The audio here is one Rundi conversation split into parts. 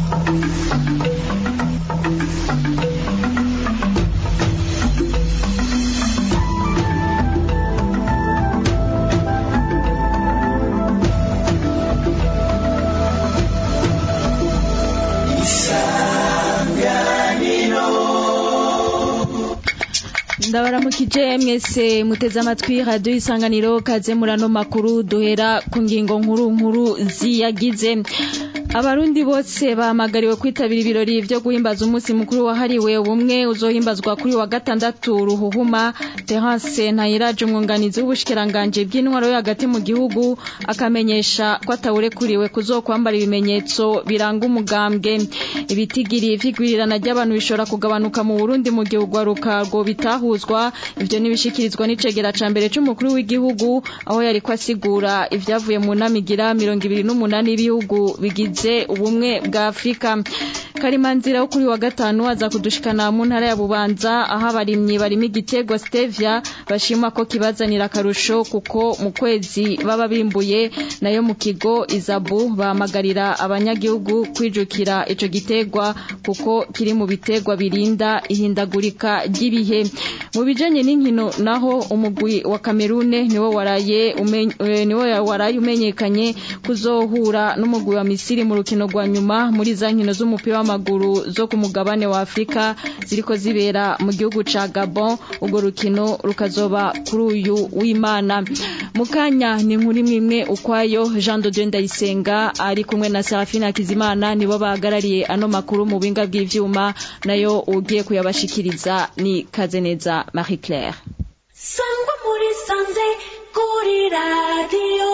ndabaramukije mwese muteze amatwi radiyo isanganiro kaze murano makuru duhera ku ngingo nkuru nkuru ziyagize abarundi bose bahamagariwe kwitabira ibirori vyo guhimbaza umunsi mukuru wahariwe ubumwe uzohimbazwa kuri wa gatandatu ruhuhuma terence ntayiraje umwunganizi w'ubushikiranganje bw'intwaro yo hagati mu gihugu akamenyesha ko atawurekuriwe kuzokwambara ibimenyetso biranga umugambwe ibitigiri vy'igwirirana ry'abantu bishobora kugabanuka mu burundi mu gihe urwaruka rwo bitahuzwa ivyo nibishikirizwa n'icegera ca mbere c'umukuru w'igihugu aho yariko asigura ivyavuye mu nama igira mirongo ibiri n'umunani y'ibihugu bigize ubumwe bwa afurika karimanzira wo kuri wa gatanu aza kudushikana mu ntara ya bubanza aho abarimyi barimo igiterwa stevia bashima ko kibazanira akarusho kuko mu kwezi baba bimbuye nayo mu kigo izabu bahamagarira abanyagihugu kwijukira ico giterwa kuko kiri mu biterwa birinda ihindagurika ry'ibihe mu bijanye n'inkino naho umugwi wa kamerune niwo waraye niwo waraye umenyekanye kuzohura n'umugwi wa misiri mu rukino rwa nyuma muri za nkino z'umupira w'amaguru zo ku mugabane wa Afrika ziriko zibera mu gihugu ca Gabon urwo rukino rukazoba kuri uyu w'Imana mukanya ni nkuri mwimwe ukwayo Jean de Dieu Ndayisenga ari kumwe na Serafina Kizimana nibo bahagarariye ano makuru mu binga bw'ivyuma nayo ugiye kuyabashikiriza ni Kazeneza Marie Claire Sangwa muri sanze kuri radio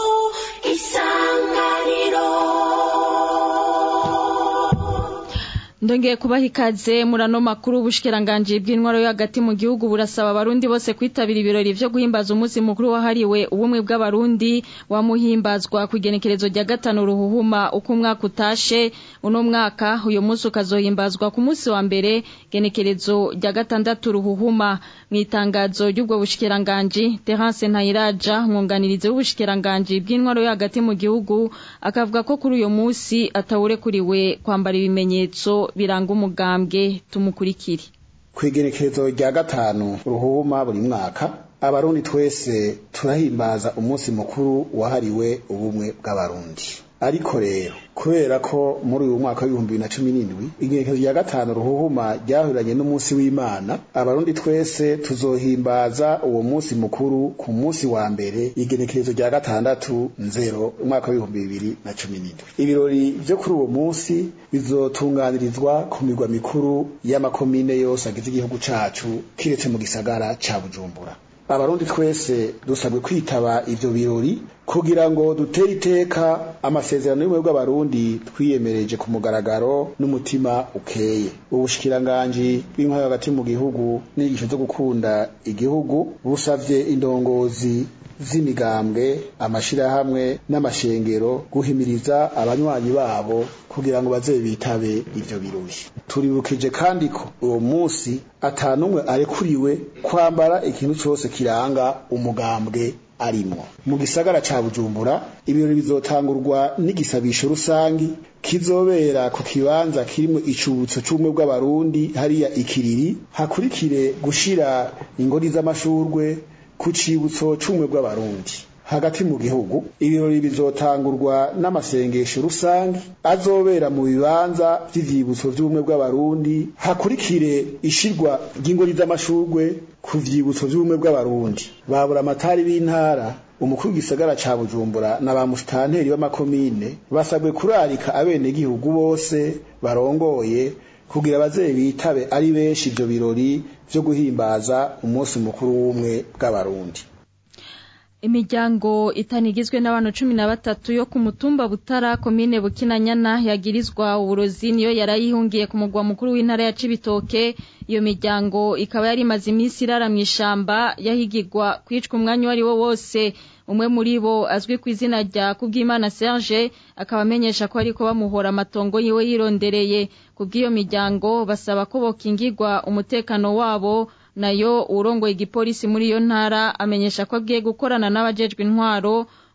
isanganiro ndongeye kubaha ikaze murano makuru ubushikiranganje bw'intwaro yo hagati mu gihugu burasaba abarundi bose kwitabira ibirori vyo guhimbaza umunsi mukuru wahariwe ubumwe bw'abarundi wamuhimbazwa ku igenekerezo rya gatanu ruhuhuma uko umwaka utashe uno mwaka uyu munsi ukazohimbazwa ku munsi wa mbere genekerezo rya gatandatu ruhuhuma mu itangazo ry'ubwo bushikiranganje Terence Ntayiraja umwunganirizi w'ubushikiranganje bw'intwaro yo hagati mu gihugu akavuga ko kuri uyu munsi atawurekuriwe kwambara ibimenyetso biranga umugambwe tumukurikire kwigenekerezo rya gatanu ruhuma buri mwaka abarundi twese turahimbaza umunsi mukuru wahariwe ubumwe bw'abarundi ariko rero kubera ko muri uyu mwaka w'ibihumbi bibiri na cumi n'indwi igenekerezo rya gatanu ruhuhuma ryahuriranye n'umunsi w'imana abarundi twese tuzohimbaza uwo munsi mukuru ku munsi wa mbere igenekerezo rya gatandatu nzero umwaka w'ibihumbi bibiri na cumi n'indwi ibirori vyo kuri uwo munsi bizotunganirizwa ku mirwa mikuru y'amakomine yose agize igihugu cacu kiretse mu gisagara ca bujumbura abarundi twese dusabwe kwitaba ivyo birori kugira ngo dutere iteka amasezerano y'ubumwe bw'abarundi twiyemereje ku mugaragaro n'umutima ukeye ubushikiranganji bw'intwaro hagati mu gihugu n'inyigisho zo gukunda igihugu busavye indongozi z'imigambwe amashirahamwe n'amashengero guhimiriza abanywanyi babo kugira ngo baze bitabe ivyo birori turibukije kandi ko uwo munsi atanumwe arekuriwe kwambara ikintu cose kiranga umugambwe arimwo mu gisagara ca bujumbura ibirori bizotangurwa n'igisabisho rusangi kizobera ku kibanza kirimwo icubutso c'ubumwe bw'abarundi hariya ikiriri hakurikire gushira ingori z'amashurwe ku cibutso c'ubumwe bw'abarundi hagati mu gihugu ibirori bizotangurwa n'amasengesho rusange azobera mu bibanza vy'ivyibutso vy'ubumwe bw'abarundi hakurikire ishirwa ry'ingori z'amashurwe ku vyibutso vy'ubumwe bw'abarundi babura amatari b'intara umukuru w'igisagara ca bujumbura na ba musitanteri b'amakomine basabwe kurarika abenegihugu bose barongoye kugira abavyeyi bitabe ari benshi ivyo birori vyo guhimbaza umunsi mukuru w'ubumwe bw'abarundi imiryango itanu igizwe n'abantu cumi na batatu yo ku mutumba butara komine bukinanyana yagirizwa uburozi niyo yarayihungiye ku mugwa mukuru w'intara ya cibitoke iyo miryango ikaba yari imaze iminsi irara mu ishamba yahigirwa kwicwa umwanya uwo ari wo wose umwe muri bo azwi ku izina rya kubwimana serge akaba amenyesha ko ariko bamuhora amatongo yiwe yirondereye kubw'iyo miryango basaba ko bokingirwa umutekano wabo nayo urongoye igipolisi muri iyo ntara amenyesha ko agiye gukorana n'abajejwe intwaro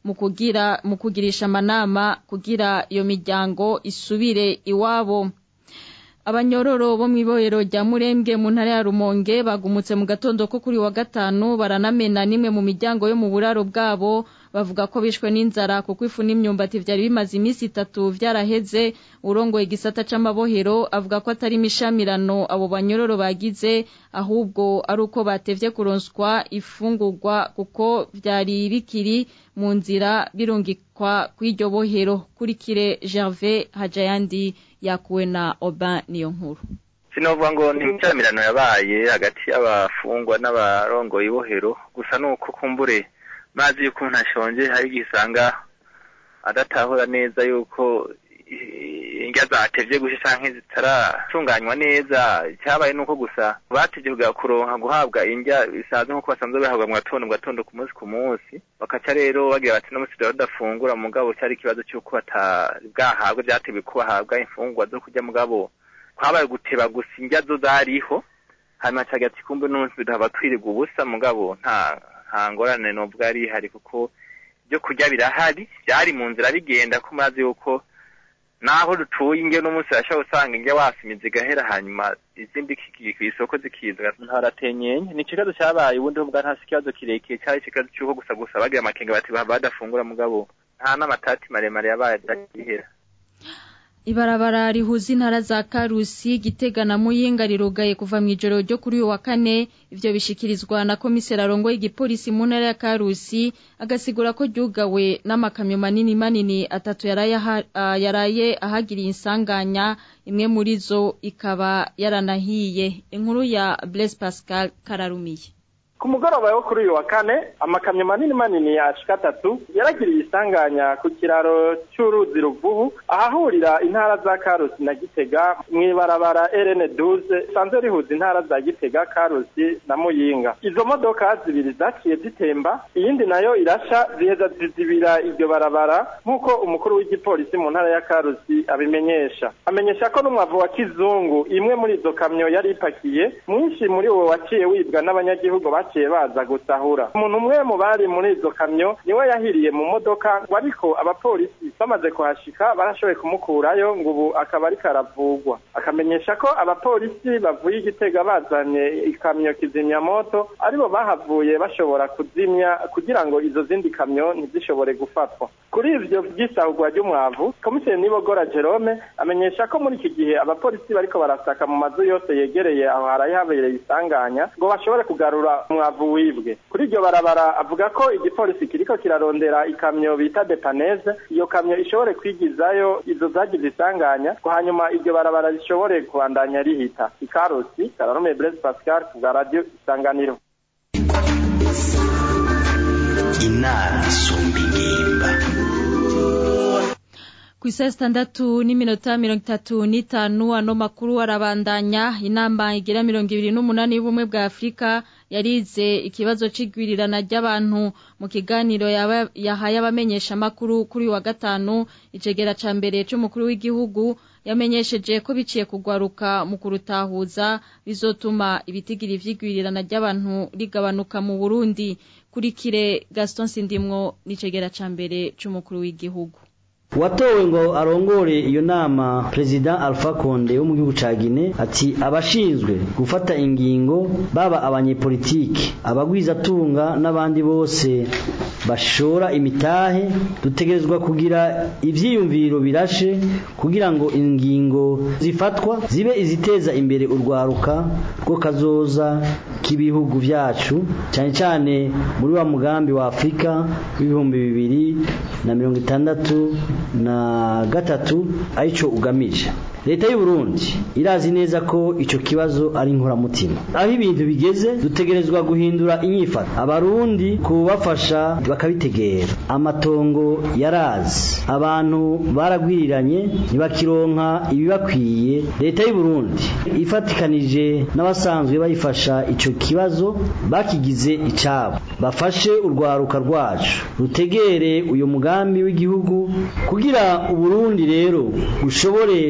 mu kugira mu kugirisha amanama kugira iyo miryango isubire iwabo abanyororo bo mw'ibohero rya murembwe mu ntara ya rumonge bagumutse mu gatondo ko kuri wa gatanu baranamena nimwe mu miryango yo mu buraro bwabo bavuga ko bishwe n'inzara kuko ifu n'imyumbati vyari bimaze iminsi itatu vyaraheze urongoye igisata c'amabohero avuga ko atari imishamirano abo banyororo bagize ahubwo ari uko batevye kuronswa ifungurwa kuko vyari bikiri mu nzira birungikwa kw'iryo bohero kurikire Gervais Hajayandi yakuwe na Oban niyo nkuru sinovuga ngo ni imicyamirano yabaye hagati y'abafungwa n'abarongoye ibohero gusa nuko kumbure mazi yuko umuntu ashonje hari igihe usanga adatahura neza yuko indya zatevye gusa canke zitaratunganywa neza icyabaye nuko gusa batevye kugira kuronka guhabwa indya bisanzwe nkuko basanzwe bahabwa mu gatondo mu gatondo ku munsi ku munsi bakaca rero bagira bati no musi badafungura mugabo cyari ikibazo cy'uko batari bwahabwe vyateguwe ko bahabwa imfungurwa zo kurya mugabo kwabaye guteba gusa indya zo zariho hanyuma cagira ati kumbe n'umunsi bidahaba twirirwa ubusa mugabo nta nta ngorane novuga yari ihari kuko ibyo kurya birahari byari mu nzira bigenda ko mazi yuko naho dutuye inge n'umunsi urashobora usanga inge wasimiza igahera hanyuma izindi kigiye ku isoko zikiza ntaratenyenye ni ikibazo cyabaye ubundi bwa nta ikibazo kirekire cyari ikibazo cy'uko gusa gusa bagira amakenga bati badafungura mugabo nta n'amatati maremare yabaye byakihera Ibarabara rihuza intara za Karusi Gitega na Muyinga rirugaye kuva mu ijoro ryo kuri uyu wa kane ivyo bishikirizwa na komisera arongoye igipolisi mu ntara ya Karusi agasigura ko ryugawe n'amakamyo manini manini atatu yaraye uh, yaraye ahagiriye insanganya imwe muri zo ikaba yaranahiye inkuru ya Blaise Pascal Kararumiye ku mugoroba wo kuri uyu wa kane amakamyo manini manini ashika atatu yaragiriye isanganya ku kiraro cy'uruzi ruvubu ahahurira intara za karusi na gitega mu ibarabara rn duze risanzwe rihuza intara za gitega karusi na muyinga izo modoka zibiri zaciye zitemba iyindi nayo irasha ziheza zizibira iryo barabara nk'uko umukuru w'igipolisi mu ntara ya karusi abimenyesha amenyesha ko n'umwavu wa kizungu imwe muri izo kamyo yari ipakiye mwinshi muri uwo waciye wibwa n'abanyagihugu baciye baza gusahura umuntu umwe mu bari muri izo kamyo niwe yahiriye mu modoka ngo ariko abapolisi bamaze kuhashika barashoboye kumukurayo ngo ubu akaba ariko aravugwa akamenyesha ko abapolisi bavuye igitega bazanye ikamyo kizimyamoto aribo bahavuye bashobora kuzimya kugira ngo izo zindi kamyo ntizishobore gufatwa kuri ivyo vy'isahurwa ry'umwavu komiseri nibogora jerome amenyesha ko muri iki gihe abapolisi bariko barasaka mu mazu yose yegereye aho haraye habereye isanganya ngo bashobore kugarura umwavu wibwe kuri iryo barabara avuga ko igipolisi kiriko kirarondera ikamyo bita depaneze iyo kamyo ishobore kwigizayo izo zagize isanganya ngo hanyuma iryo barabara rishobore kubandanya rihita ikarusi kararume blaise pascal ku bwa radio isanganiro inama isumba ingimba ku isaha sitandatu n'iminota mirongo itatu n'itanu ano makuru arabandanya inama igira mirongo ibiri n'umunani y'ubumwe bwa afurika yarize ikibazo c'igwirirana ry'abantu mu kiganiro yahaye abamenyesha amakuru kuri wa gatanu icegera ca mbere c'umukuru w'igihugu yamenyesheje ko biciye kugwaruka mu kurutahuza bizotuma ibitigiri vy'igwirirana ry'abantu rigabanuka mu Burundi kurikire Gaston Sindimwo n'icegera ca mbere c'umukuru w'igihugu watowe ngo arongore iyo nama perezida Alpha Conde wo mu gihugu ca Guinea ati abashinzwe gufata ingingo baba abanyepolitiki abagwizatunga n'abandi bose bashora imitahe dutegerezwa kugira ivyiyumviro birashe kugira ngo ingingo zifatwa zibe iziteza imbere urwaruka rwo kazoza k'ibihugu vyacu cyane cyane muri wa mugambi wa Afrika w'ibihumbi bibiri na mirongo itandatu na gatatu arico ugamije leta y'u Burundi irazi neza ko ico kibazo ari inkoramutima aho ibintu bigeze dutegerezwa guhindura inyifato abarundi kubafasha bakabitegera amatongo yarazi abantu baragwiriranye ntibakironka ibibakwiye leta y'u Burundi ifatikanije n'abasanzwe bayifasha ico kibazo bakigize icabo bafashe urwaruka rwacu rutegere uyu mugambi w'igihugu kugira uburundi rero ushobore kuzo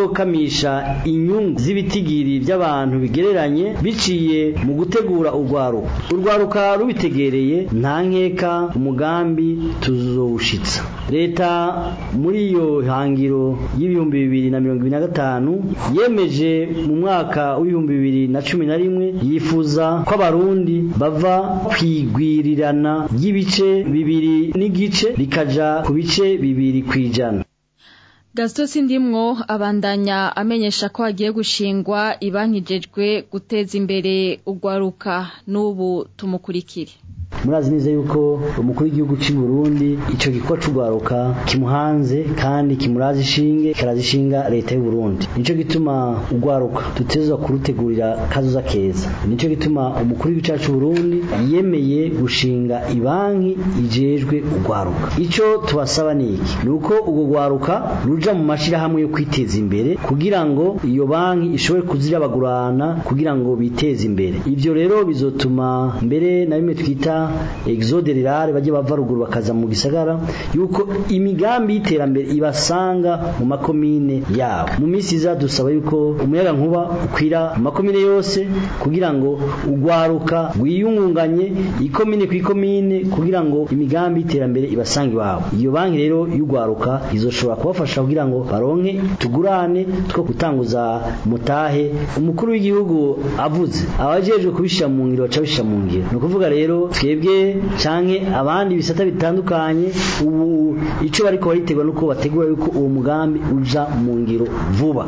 kuzokamisha inyungu z'ibitigiri by'abantu bigereranye biciye mu gutegura urwaruka urwaruka rubitegereye nta nkeka umugambi tuzowushitsa leta muri iyo hangiro y'ibihumbi bibiri na mirongo ibiri na gatanu yemeje mu mwaka w'ibihumbi bibiri na cumi na rimwe yifuza ko abarundi bava kwigwirirana ry'ibice bibiri n'igice rikaja ku bice bibiri kwijana Gaston Sindimwo abandanya amenyesha ko hagiye gushingwa ibankijejwe guteza imbere ugwaruka n'ubu tumukurikire murazi neza yuko umukuru w'igihugu cy'u Burundi ico gikorwa c'ugwaruka kimuhanze kandi kimurazi ishinge karazi ishinga leta y'u Burundi nico gituma ugwaruka tutezwa kurutegurira kazoza keza nico gituma umukuru w'igihugu cyacu Burundi yemeye gushinga ibanki ijejwe ugwaruka ico tubasaba ni iki nuko ubwo gwaruka ruja mu mashirahamwe yo kwiteza imbere kugira ngo iyo banki ishobore kuzirabagurana kugira ngo biteze imbere ivyo rero bizotuma mbere na bimwe twita exode rurale bajye bava ruguru bakaza mu gisagara yuko imigambi y'iterambere ibasanga mu makomine yabo mu minsi iza dusaba yuko umuyaga nkuba ukwira mu makomine yose kugira ngo ugwaruka wiyungunganye ikomine ku ikomine kugira ngo imigambi y'iterambere ibasanga iwabo iyo banki rero y'ugwaruka izoshobora kubafasha kugira ngo baronke tugurane two gutanguza mutahe umukuru w'igihugu avuze abajejwe kubishira mu ngiro baca bishira mu ngiro ni ukuvuga rero twebwe canke abandi bisata bitandukanye ubu ico bariko baritegura nuko bategura yuko uwo mugambi uja mu ngiro vuba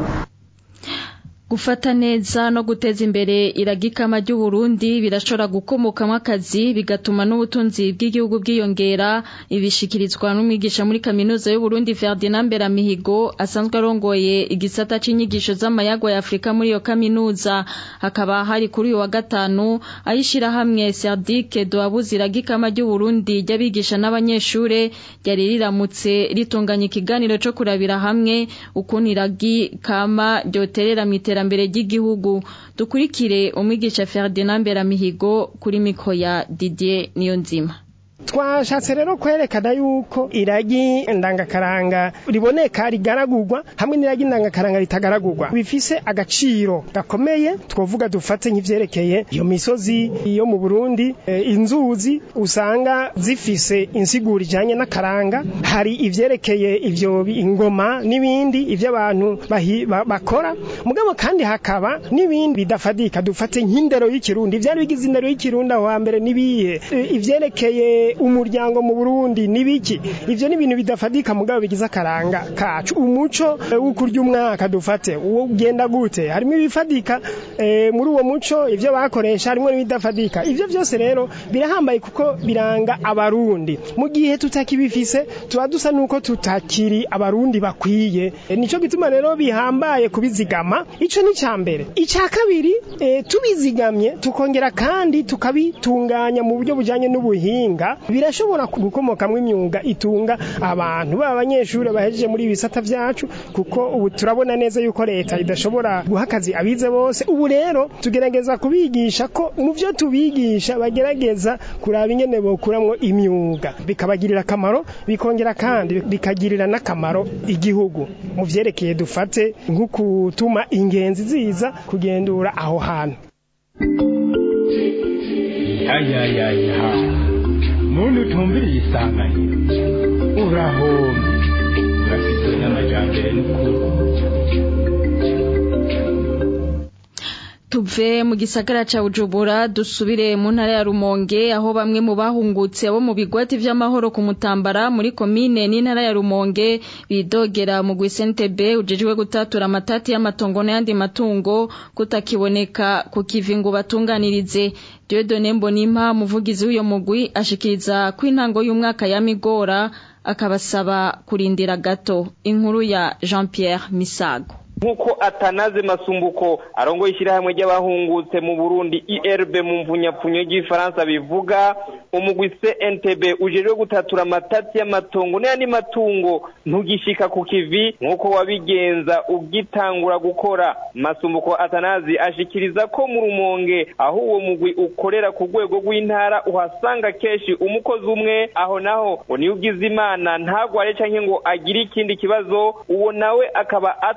gufata neza no guteza imbere iragikama ry'u Burundi birashobora gukomokamo akazi bigatuma n'ubutunzi bw'igihugu bwiyongera ibishikirizwa n'umwigisha muri kaminuza y'u Burundi Ferdinand Beramihigo asanzwe arongoye igisata c'inyigisho z'amayagwa ya Afrika muri iyo kaminuza hakaba hari kuri uyu wa gatanu ayishira hamwe Serdic Doabuzi iragikama ry'u Burundi ry'abigisha n'abanyeshure ryari riramutse ritunganya ikiganiro co kurabira hamwe ukuntu iragikama ryoterera mu iterambere ry'igihugu dukurikire umwigisha Ferdinand Beramihigo kuri miko ya Didier Niyonzima twashatse rero kwerekana yuko iragi ndangakaranga riboneka rigaragurwa hamwe n'iragi ndangakaranga ritagaragurwa bifise agaciro gakomeye twovuga dufate nk'ivyerekeye iyo misozi yo mu Burundi e, inzuzi usanga zifise insiguro ijanye n'akaranga hari ivyerekeye ivyo ingoma n'ibindi ivyo abantu bakora mugabo kandi hakaba n'ibindi bidafadika dufate nk'indero y'ikirundi ivyari bigize indero y'ikirundi aho hambere nibihe e, ivyerekeye umuryango mu Burundi nibiki ivyo ni ibintu bidafadika mugabo bigize akaranga kacu umuco wo kurya umwaka dufate uwo ugenda gute harimo ibifadika e, muri uwo muco ivyo bakoresha harimo n'ibidafadika ivyo byose rero birahambaye kuko biranga abarundi mu gihe tutakibifise tuba dusa nuko tutakiri abarundi bakwiye e, nico gituma rero bihambaye kubizigama ico ni cambere ica kabiri e, tubizigamye tukongera kandi tukabitunganya mu buryo bujanye n'ubuhinga birashobora gukomokamwo imyuga itunga abantu baba abanyeshuri bahejeje muri ibisata vyacu kuko ubu turabona neza yuko leta idashobora guha akazi abize bose ubu rero tugerageza kubigisha ko mu vyo tubigisha bagerageza kuraba ingene bokuramwo imyuga bikabagirira akamaro bikongera kandi bikagirira n'akamaro igihugu mu vyerekeye dufate nko kutuma ingenzi ziza kugendura aho hantu ayayaya muntu utumviriye isanganiro urahomye urafite n'amajyambere n'ukuri tuve mu gisagara ca Bujumbura dusubire mu ntara ya Rumonge aho bamwe mu bahungutse bo mu bigwati vy'amahoro ku Mutambara muri komine n'intara ya Rumonge bidogera mu Gwisentebe ujejwe gutatura amatati y'amatongo n'ayandi matungo kutakiboneka ku kivingo batunganirize Dieudonne Mbonimpa muvugizi w'uyo mugwi ashikiriza ko intango y'umwaka ya Migora akabasaba kurindira gato inkuru ya Jean Pierre Misago nk'uko atanaze masumbuko arongoye ishyirahamwe ry'abahungutse mu burundi irb mu mvunyapfunyo ry'ifaransa bivuga umugwi cntb ujejwe gutatura amatati y'amatongo n'ayandi matungo ntugishika ku kivi nk'uko wabigenza ugitangura gukora masumbuko atanazi ashikiriza ko mu rumonge aho uwo mugwi ukorera ku rwego rw'intara uhasanga kenshi umukozi umwe aho naho ngo niyo ugize imana ntagware canke ngo agire ikindi kibazo uwo nawe akaba atoshobora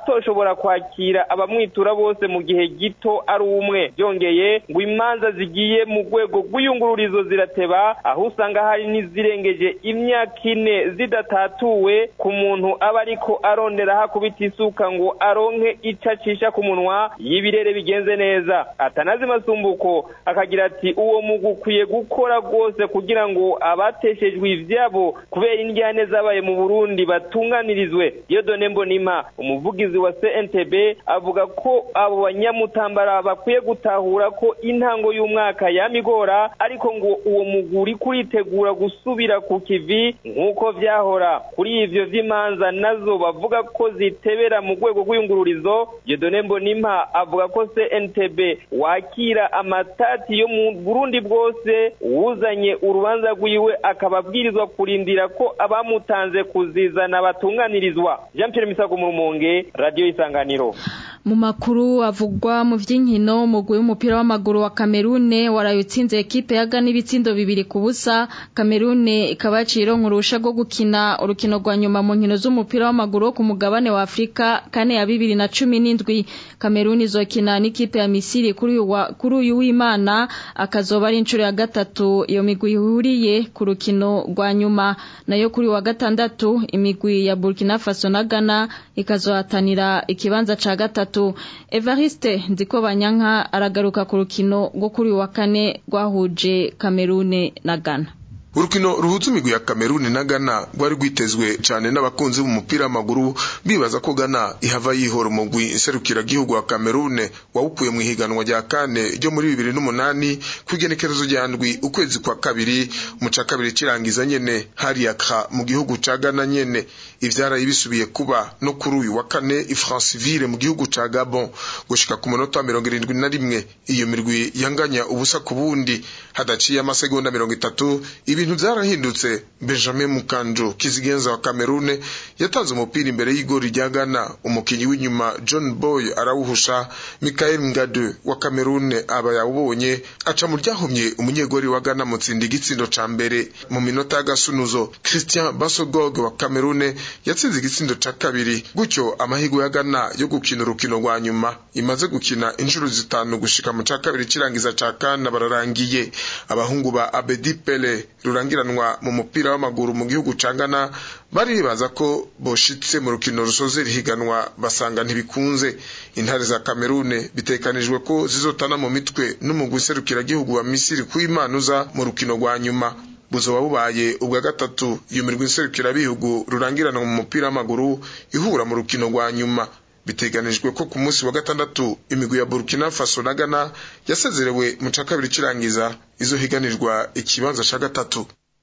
ashobora kwakira abamwitura bose mu gihe gito ari umwe byongeye ngo imanza zigiye mu rwego rw'iyungururizo zirateba aho usanga hari n'izirengeje imyaka ine zidatatuwe ku muntu aba ariko arondera hakubita isuka ngo aronke icyo acisha ku munwa y'ibirere bigenze neza atanazi masumbuko akagira ati uwo mugwi ukwiye gukora rwose kugira ngo abateshejwe ivyabo kubera indyane zabaye mu burundi batunganirizwe diyodone mbonima umuvugizi wa cntb avuga ko abo banyamutambara bakwiye gutahura ko intango y'umwaka yamigora ariko ngo uwo mugwi uri kuritegura gusubira ku kivi nk'uko vyahora kuri ivyo vy'imanza nazo bavuga ko zitebera mu rwego rw'iyungururizo diyodone mbonima avuga ko cntb wakira amatati yo mu burundi bwose uwuzanye urubanza rwiwe akaba abwirizwa kurindira ko abamutanze kuzizana batunganirizwa jean pierre misago mu rumonge radiyo isanganiro mu makuru avugwa mu vy'inkino umugwi w'umupira w'amaguru wa Kamerune waraye utsinze ekipe ya Ghana ibitsindo bibiri ku busa Kamerune ikaba yacironka urusha rwo gukina urukino rwa nyuma mu nkino z'umupira w'amaguru wo ku mugabane wa Afrika kane ya bibiri na cumi n'indwi Kamerune izokina n'ikipe ya Misiri kuri uyu wa- kuri uyu w'Imana akazoba ari inshuro ya gatatu iyo migwi ihuriye ku rukino rwa nyuma nayo kuri uyu wa gatandatu imigwi ya Burkina Faso na Ghana ikazohatanira ikibanza ca gatatu Evariste Nzikobanyanka aragaruka ku rukino rwo kuri uyu wa kane rwahuje Kamerune na Ghana urukino ruhuza imigwi ya Kameruni na Ghana rwari rwitezwe cyane n'abakunzi b'umupira w'amaguru bibaza ko Ghana ihava yihora umugwi nserukira gihugu wa Kamerune wawukuye mu ihiganwa rya kane ryo muri bibiri n'umunani ku igenekerezo rya ndwi ukwezi kwa kabiri mu ca kabiri kirangiza nyene hari Accra mu gihugu ca Ghana nyene ivyaraye bisubiye kuba no kuri uyu wa kane i Franceville mu gihugu ca Gabon gushika ku munota wa mirongo irindwi na rimwe iyo mirwi yanganya ubusa ku bundi hadaciye amasegonda mirongo itatu ibintu vyarahindutse Benjamin Mukanjo kizigenza wa Kamerune yatanze umupira imbere y'igori rya Ghana umukinyi w'inyuma John Boy arawuhusha Michael Ngade wa Kamerune aba yawubonye aca mu ryahomye umunyegori wa Ghana mutsinda igitsindo ca mbere mu minota y'agasunuzo Christian Basogog wa Kamerune yatsinze igitsindo ca kabiri gutyo amahirwe ya Ghana yo gukina urukino rwa nyuma imaze gukina inshuro zitanu gushika mu ca kabiri kirangiza ca kana bararangiye abahungu ba Abedi Pele rurangiranwa mu mupira w'amaguru mu gihugu ca Ghana baribaza ko boshitse mu rukino rusoze rihiganwa basanga ntibikunze intare za Kamerune bitekanijwe ko zizotana mu mitwe n'umugwi serukira gihugu wa Misiri kuimanuza mu rukino rwa nyuma buzoba bubaye ubwa gatatu iyo mirwi nserukira bihugu rurangiranwa mu mupira w'amaguru ihura mu rukino rwa nyuma biteganijwe ko ku munsi wa gatandatu imigwi ya Burkina Faso na Ghana yasezerewe mu ca kabiri kirangiza izohiganirwa ikibanza ca gatatu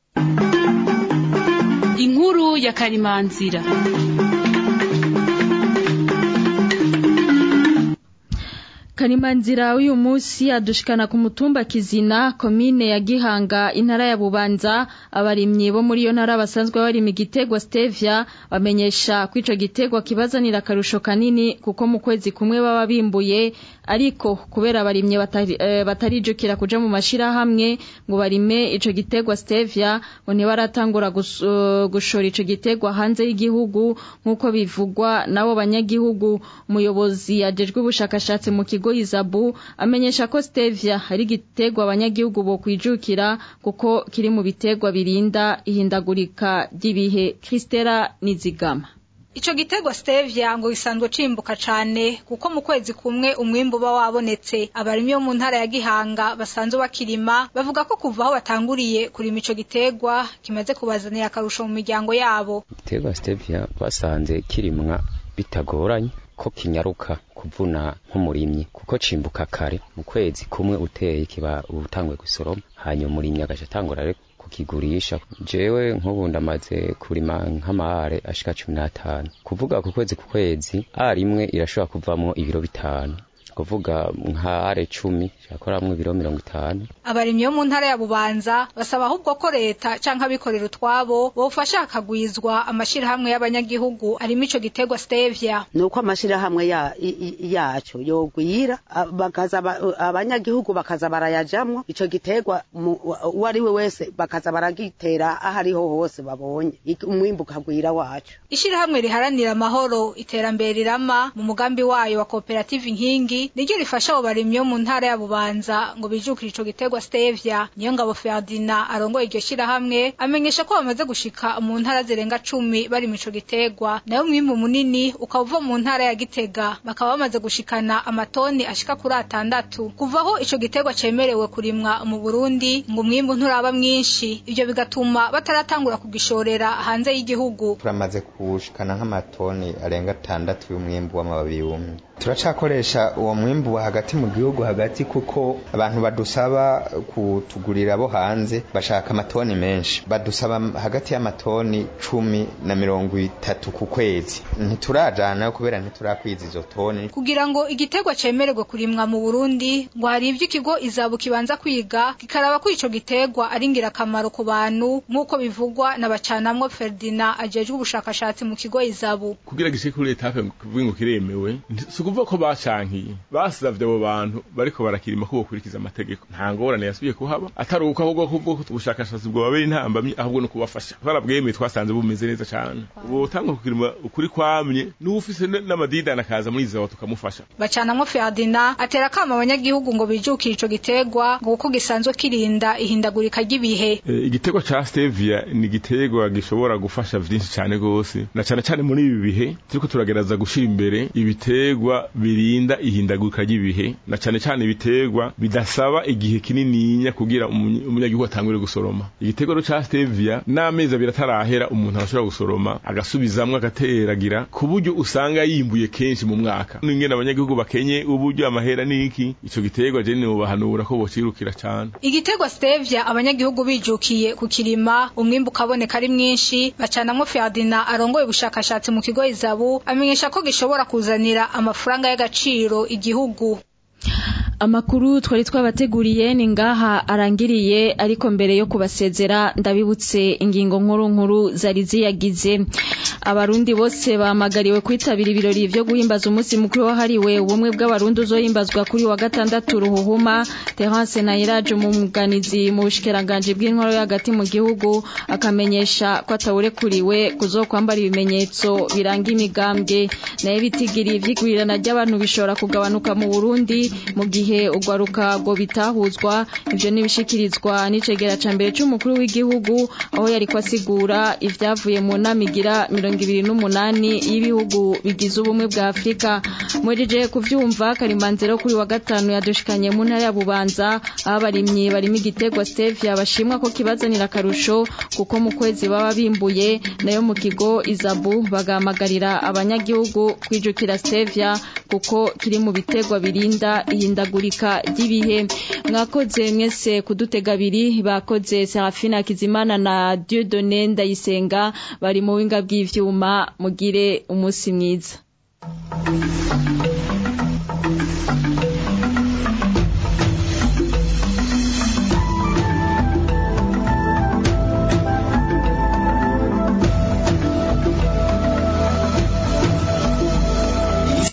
inkuru ya karimanzira Karimanzira uyu munsi adushikana ku mutumba Kizina komine ya Gihanga intara ya Bubanza abarimyi bo muri iyo ntara basanzwe barima igitegwa stevia bamenyesha ko ico gitegwa kibazanira akarusho kanini kuko mu kwezi kumwe baba bimbuye ariko kubera abarimyi batari, eh, batarijukira kuja mu mashira hamwe ngo barime ico gitegwa stevia ngo ntibaratangura gus, uh, gushora ico gitegwa hanze y'igihugu nk'uko bivugwa nabo banyagihugu umuyobozi ajejwe ubushakashatsi mu kigo Izabu amenyesha ko stevia ari gitegwa abanyagihugu bo kwijukira kuko kiri mu bitegwa birinda ihindagurika ry'ibihe Kristera Nizigama Ico gitegwa stevia ngo gisanzwe cimbuka cane kuko mu kwezi kumwe umwimbu uba wabonetse abarimyi bo mu ntara ya Gihanga basanzwe bakirima bavuga ko kuva aho batanguriye kurima ico gitegwa kimaze kubazanira akarusho mu miryango yabo Igiterwa stevia basanze kirimwa bitagoranye ko kinyaruka kuvuna nk'umurimyi kuko cimbuka kare mu kwezi kumwe uteye kiba utanguye gusoroma hanyuma umurimyi agaca atangura rero kukigurisha jewe nk'ubu ndamaze kurima nk'amahare ashika cumi n'atanu kuvuga ku kwezi ku kwezi ari imwe irashobora kuvamwo ibiro bitanu kuvuga nka are cumi yakoramwo ibiro mirongo itanu abarimyi bo mu ntara ya bubanza basaba ahubwo ko leta canke abikorera utwabo bofasha hakagwizwa amashirahamwe y'abanyagihugu arimo ico giterwa stevia nuko amashirahamwe ya, i- i- yaco yogwira a- bakaza ba- abanyagihugu bakaza barayajamwo ico giterwa mu- uwo ari we wese bakaza baragitera aho ariho hose babonye Ik- umwimbu ukagwira wacu ishirahamwe riharanira amahoro iterambere rirama mu mugambi wayo wa koperative inkingi niryo rifasha abo barimyi bo mu ntara ya bubanza ngo bijukire ico giterwa stevia niyo ngabo ferdina arongoye iryo shirahamwe amenyesha ko bamaze gushika mu ntara zirenga cumi bari mu ico giterwa nayo mwimbu munini ukaba uva mu ntara ya gitega bakaba bamaze gushikana amatoni ashika kuri atandatu kuvaho ico giterwa cemerewe kurimwa mu burundi ngo umwimbu nturaba mwinshi ivyo bigatuma bataratangura kugishorera hanze y'igihugu turamaze kushikana nk'amatoni arenga atandatu y'umwimbu w'amababi yumye turacakoresha uwo mwimbu wa hagati mu gihugu hagati kuko abantu badusaba kutugurira bo hanze bashaka amatoni menshi badusaba hagati y'amatoni cumi na mirongo itatu ku kwezi ntiturajanayo kubera ntiturakwiza izo toni kugira ngo igiterwa cemererwe kurimwa mu Burundi ngo hari ivyo ikigo izabu kibanza kwiga kikaraba ko ico giterwa ari ngirakamaro ku bantu nk'uko bivugwa na bacanamwo Ferdinand ajejwe ubushakashatsi mu kigo izabu kugira gishike kuri etape kuvuga ngo kiremewe si ukuvuga ko bacankiye basavye abo bantu bariko barakirima ko bokurikiza amategeko nta ngorane yasubiye kuhaba atari uko ahubwo kubwo ubushakashatsi bwo babera intambamye ahubwo no kubafasha barabwemeye twasanze bumeze neza cane ubu utangwa kukirima ukuri kwamye n'ufise n'amadidani akaza muri izawa tukamufasha bacanamwo Ferdinand atera kama abanyagihugu ngo bijukire ico giterwa ngo kuko gisanzwe kirinda ihindagurika ry'ibihe E, igiterwa ca stevia ni igiterwa gishobora gufasha vyinshi cane gose na cane cane muri ibi bihe turiko turagereza gushira imbere ibiterwa birinda ihindagurika ry'ibihe na cane cane ibiterwa bidasaba igihe kinininya kugira umunye- umunyagihugu atangure gusoroma igiterwa rero ca stevia n'amezi abiri atarahera umuntu arashobora gusoroma agasubizamwo agateragira ku buryo usanga yimbuye kenshi mu mwaka n'ingene abanyagihugu bakenye uburyo amahera n'iki ico giterwa je nobahanura ko bocirukira cane Igiterwa stevia abanyagihugu bijukiye kukirima umwimbu ukaboneka ari mwinshi bacanamwo Ferdinand arongoye ubushakashatsi mu kigo izabu amenyesha ko gishobora kuzanira amafaranga y'agaciro igihugu amakuru twari twabateguriye ni ngaha arangiriye ariko mbere yo kubasezera ndabibutse ingingo nkuru nkuru zari ziyagize abarundi bose bahamagariwe kwitabira ibirori vyo guhimbaza umunsi mukuru wahariwe ubumwe bw'abarundi uzohimbazwa kuri wa gatandatu ruhuhuma Terence Nayiraje umuganizi mu bushikiranganje bw'intwaro yo hagati mu gihugu akamenyesha ko atawurekuriwe kuzokwambara ibimenyetso biranga imigambwe nayo bitigiri ivyigwirirana ry'abantu bishobora kugabanuka mu Burundi mu gihe ugwaruka ngo bitahuzwa ivyo nibishikirizwa n'icegera ca mbere c'umukuru w'igihugu aho yariko asigura ivyavuye mu nama igira mirongo ibiri n'umunani y'ibihugu bigize ubumwe bwa afurika mwejeje kuvyumva karimanzero kuri wa gatanu yadushikanye mu ntara ya bubanza aho abarimyi barimo igiterwa stevia bashimwa ko kibazanira akarusho kuko mu kwezi baba bimbuye nayo mu kigo izabu bagahamagarira abanyagihugu kwijukira stevia kuko kiri mu biterwa birinda ihindagurika ry'ibihe mwakoze mwese kudutega abiri bakoze Serafina Kizimana na Dieudonné Ndayisenga bari mu winga bw'ivyuma mugire umunsi mwiza